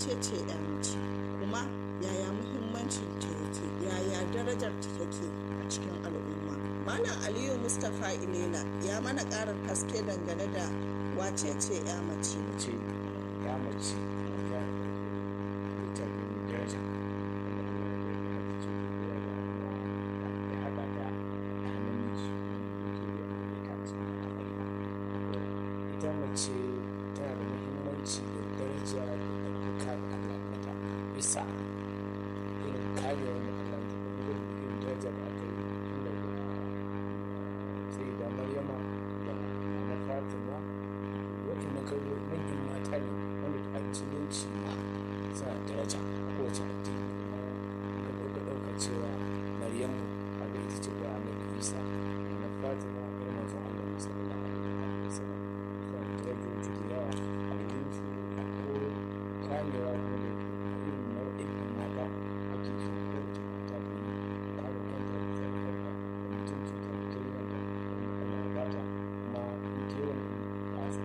wace ce ya mace kuma yaya muhimmancin ta yake yaya darajar ta take a cikin al'umma malam aliyu mustapha ilela ya mana ƙarin haske dangane da wace ce ya mace ce ya mace ya ita ne daraja ya haɗa da namiji ita mace tana da muhimmanci da daraja da ɗaukaka da Allah mata bisa irin kariyar da Allah ta da irin daraja da aka yi inda sai da Maryama da na Fatima waɗanda kawo manyan mata ne wanda a musulunci ma suna daraja a kowace addini kuma ka ɗauka ɗauka cewa Maryamu a ga ita ce ga Annabi Isa na Fatima ga manzon Allah sallallahu alaihi wasallam suna da darajoji da yawa a yin su a ko kamewa